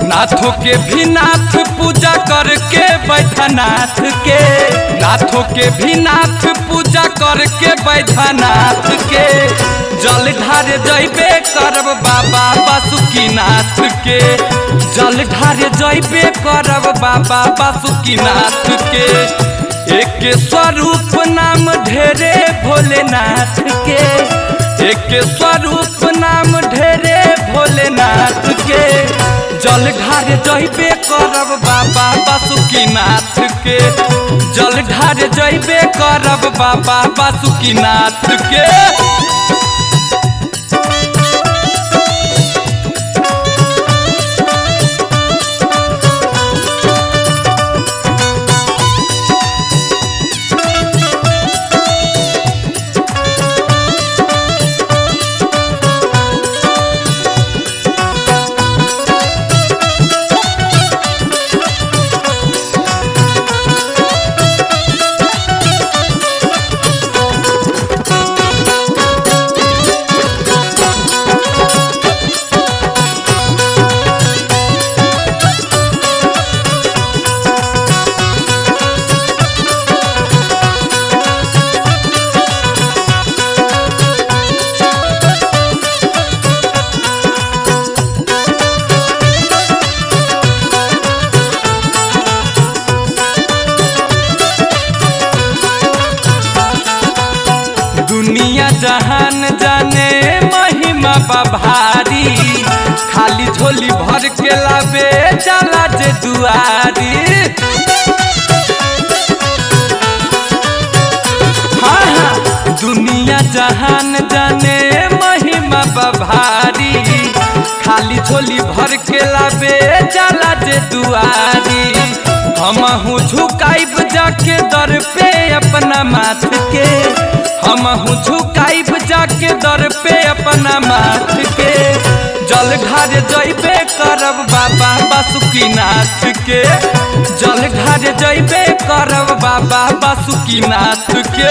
नाथों के भी नाथ पूजा करके बैठनाथ के नाथों के भी नाथ पूजा करके बैठनाथ के जल ढार जैबे करब बाबा बासुकीनाथ के जल ढार जैबे करब बाबा बासुकीनाथ के एक स्वरूप नाम ढेरे भोलेनाथ के एक स्वरूप नाम ढेरे भोलेनाथ के जल ढार जैबे करब बाबा बासुकीनाथ के जल ढार जैबे करब बाबा बासुकीनाथ के दुनिया जहान जाने महिमा बभारी खाली झोली भर के लाबे चला जे दुआरी हाँ हाँ दुनिया जहान जाने महिमा बभारी खाली झोली भर के लाबे चला जे दुआरी हमहू झुकाइब जाके दर पे अपना माथ के हमहू झुकाइब जाके दर पे अपना माथ के जल ढार जैबे करब बाबा बासुकीनाथ के जल ढार जैबे करब बाबा बासुकीनाथ के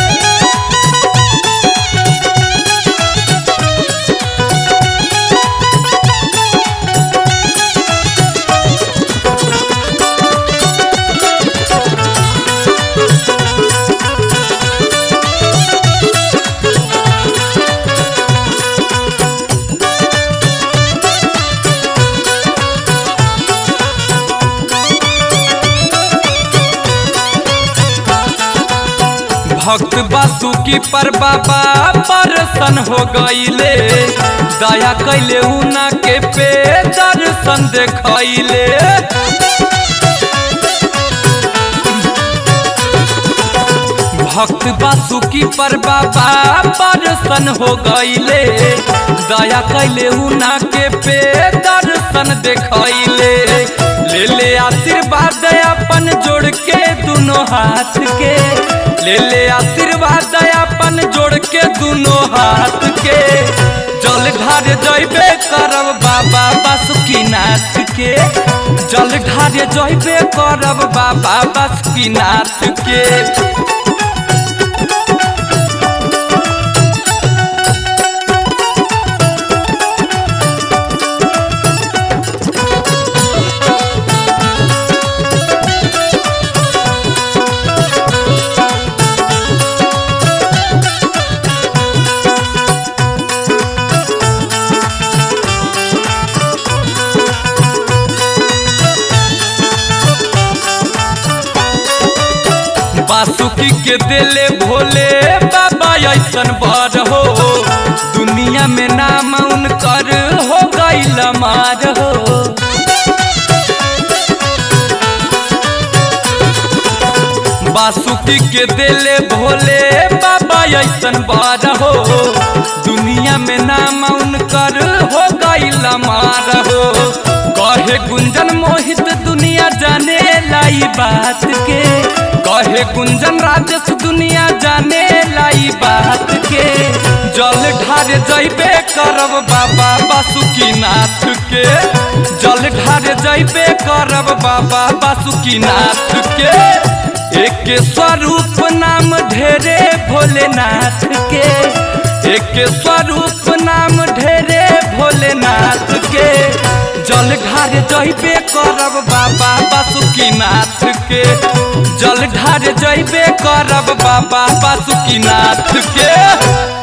भक्त बासुकी पर बाबा परसन हो गईले दया कैले उना के पे दर्शन देखैले भक्त बासुकी पर बाबा परसन हो गईले दया कैले उना के पे दर्शन देखैले ले ले आशीर्वाद अपन जोड़ के दोनों हाथ के ले ले आशीर्वाद अपन जोड़ के दोनों हाथ के जल ढार जैबे करब बाबा बासुकीनाथ के जल ढार जैबे करब बाबा बासुकीनाथ के बासुकी के दिले भोले बाबा ऐसन बर हो दुनिया में नाम उनकर हो गईल मार हो बासुकी के दिले भोले बाबा ऐसन बर हो दुनिया में नाम उनकर हो गईल मार हो कहे गुंजन मोहित दुनिया जाने लाई बात के कहे गुंजन राजस दुनिया जाने लाई बात के जल ढार जैबे करब बाबा बासुकीनाथ के जल ढार जैबे करब बाबा बासुकीनाथ के एक स्वरूप नाम ढेरे भोलेनाथ के एक स्वरूप नाम ढेरे भोले भोलेनाथ के जल ढार जइबे करब बाबा बासुकीनाथ के जल ढार जइबे करब बाबा बासुकीनाथ के